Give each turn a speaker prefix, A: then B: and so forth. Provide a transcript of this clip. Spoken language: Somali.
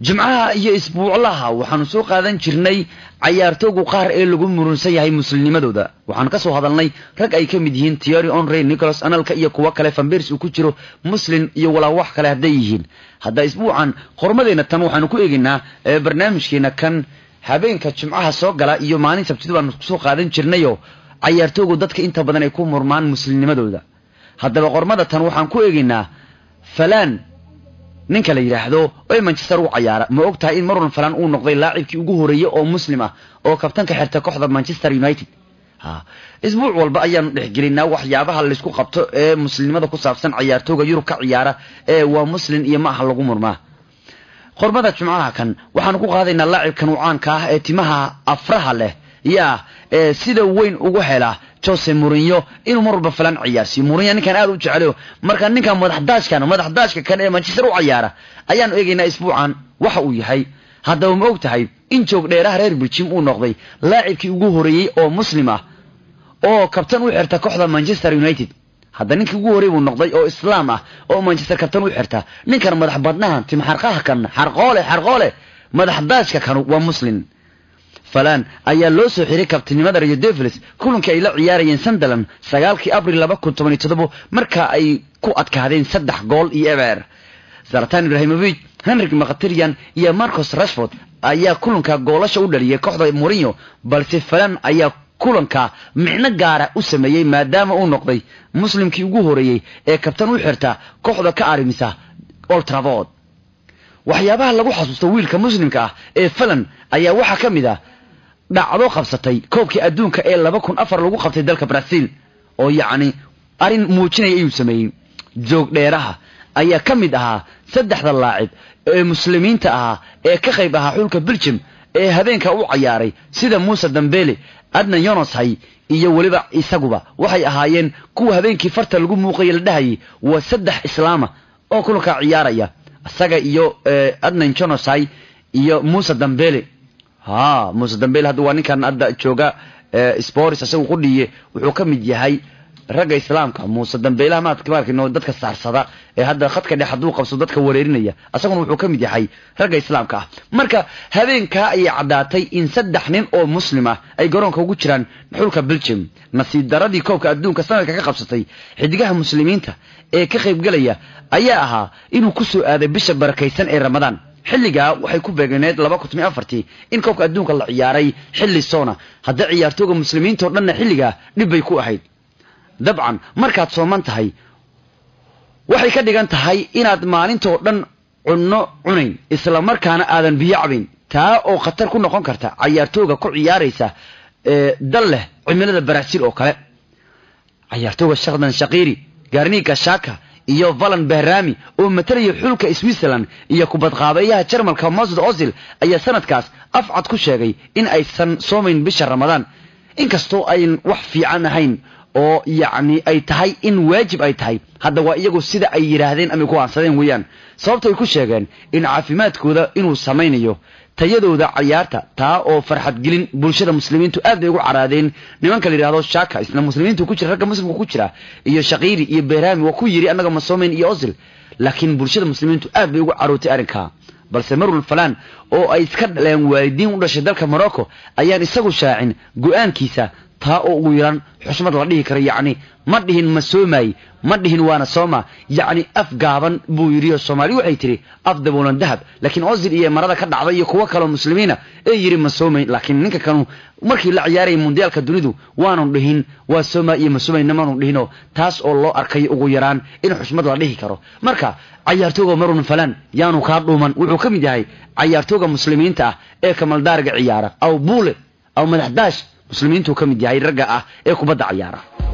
A: jimcaha iyo isbuuclaha waxaanu soo qaadan jirnay cayaartoogu qaar ee lagu murunsan yahay muslimnimadooda waxaanu ka soo hadalnay rag ay ka mid yihiin tiori onrey nicholas analka iyo kuwo kale fambers uu ku jiro muslim iyo walaa wax kale hadday yihiin hadda isbuucan qormadeenna tan waxaanu ku eegaynaa barnaamijkeena kan habeenka jimcaha soo gala iyo maalin sabtida baanu soo qaadan jirnayo cayaartoogu dadka inta badan ay ku murmaan muslimnimadooda haddaba qormada tan waxaan ku eegaynaa falan ninka la yidhaahdo ee manchester u cayaara ma og tahay in marwan falan uu noqday laacibkii ugu horeeyey oo muslim ah oo kabtanka xirta kooxda manchester united isbuuc walba ayaanu dhexgelinaa waxyaabaha laysku qabto ee muslimnimada ku saabsan cayaartooga yurub ka ciyaara ee waa muslim iyo ma aha lagu murmaa qormada jimcaha kan waxaanu ku qaadaynaa laacibkan uu caanka ah ee timaha afraha leh yaa ee sida weyn ugu hela jose murinyo inuu mar walba falan ciyaarsiyo murinyo ninkan aad u jecelo marka ninkan madaxdaashkan madaxdaashka kan ee manchester u cayaara ayaanu eegaynaa isbuucan waxa uu yahay haddaba ma og tahay in joog dheeraha reer biljim uu noqday laacibkii ugu horeeyey oo muslim ah oo kabtan u xirta kooxda manchester united hadda ninkii ugu horey buu noqday oo islaam ah oo manchester kabtan u xirta ninkan madax badnahan timxarqaha kan xarqoole xarqoole madaxdaashka kanu waa muslim falan ayaa loo soo xiray kabtinimada rio devils kulankii ay la ciyaarayeen sunderland sagaalkii abril laba kun toban iyo toddobo marka ay ku adkaadeen saddex gool iyo eber zaratan ibrahimovic henrik makhtirian iyo marcos rashford ayaa kulanka goolasha u dhaliyay kooxda morinyo balse falan ayaa kulanka micno gaara u sameeyey maadaama uu noqday muslimkii ugu horeeyey ee kabtan u xirta kooxda ka arimisa oltravod waxyaabaha lagu xasuusto wiilka muslimka ah ee falan ayaa waxaa ka mid ah dhacdo qabsatay koobkii adduunka ee laba kun afar lagu qabtay dalka brazil oo yacni arrin muujinaya ayuu sameeyey joog dheeraha ayaa ka mid ahaa saddexda laacib ee muslimiinta ahaa ee ka qayb ahaa xulka belgium ee habeenka u cayaaray sida muuse dambele adnan yonoshay iyo weliba isaguba waxay ahaayeen kuwa habeenkii farta lagu muuqaya la dhahayay waa saddex islaama oo kulankaa ciyaaraya isaga iyo adnan jonoshay iyo muuse dambele ha muuse dambele hadda waa ninkan hadda jooga sports isagu qudhiye wuxuu ka mid yahay ragga islaamka muuse dambeelaha maadmarkino dadka saarsada ee hadda khadka dhex hadduu qabso dadka wareerinaya isaguna wuxuu ka mid yahay ragga islaamka ah marka habeenkaa ayay caddaatay in saddex nin oo muslim ah ay garoonka ugu jiraan xulka belgium nasiib daradii koobka adduunka sanadka ka qabsatay xidigaha muslimiinta ee ka qaybgelaya ayaa ahaa inuu ku soo aaday bisha barakaysan ee ramadaan xilligaa waxay ku beegneed laba kun tomiyo afartii in koobka adduunka la ciyaaray xilli soona hadda ciyaartooga muslimiinta o dhanna xilligaa dhib bay ku ahayd dabcan markaad sooman tahay waxay ka dhigan tahay inaad maalintoo dhan cunno cunayn isla markaana aadan biyo cabayn taa oo khatar ku noqon karta cayaartooga ku ciyaaraysa dal leh cimilada baraasiil oo kale cayaartooga shakdan shakiiri garniga shaka iyo valan behrami oo matalaya xulka switzerland iyo kubadqaabeeyaha jarmalka masud ozil ayaa sanadkaas afcad ku sheegay in aysan soomayn bisha ramadaan inkastoo ayn wax fiican ahayn oo yacni ay tahay in waajib ay tahay hadda waa iyagu sida ay yidhaahdeen ama ku aansadeen weeyaan sababto ay ku sheegeen in caafimaadkooda inuu samaynayo tayadooda cayaarta taa oo farxad gelin bulshada muslimiintu aad bay ugu caraadeen nimanka la yidhahdo shaka isla muslimiintu ku jira ragga muslimka ku jira iyo shakiiri iyo behrami waa ku yidhi annaga ma soomayn iyo osil laakiin bulshada muslimiintu aad bay ugu carootay arrinkaa balse marwal falan oo ay iska dhaleen waalidiin u dhashay dalka morocco ayaan isagu shaacin go-aankiisa taa oo ugu yaran xusmad la dhihi karo yacni ma dhihin ma soomaay ma dhihin waana sooma yacni af gaaban buu yidhi soomaali waxay tidhi af daboolan dahab laakiin ozil iyo marada ka dhacday iyo kuwo kaleo muslimiina ee yidhi ma soomayn laakiin ninka kanu markii la ciyaarayay mundiyaalka dunidu waanu dhihin waa sooma iyo ma soomayna maanu dhihinoo taas oo loo arkay ugu yaraan in xusmad la dhihi karo marka cayaartooga marun falan yaanu kaa dhuuman wuxuu ka mid yahay cayaartooga muslimiinta ah ee kamaldaariga ciyaara aw buule aw madaxdaash muslimiintuu ka mid yahay ragga ah ee kubadda cayaara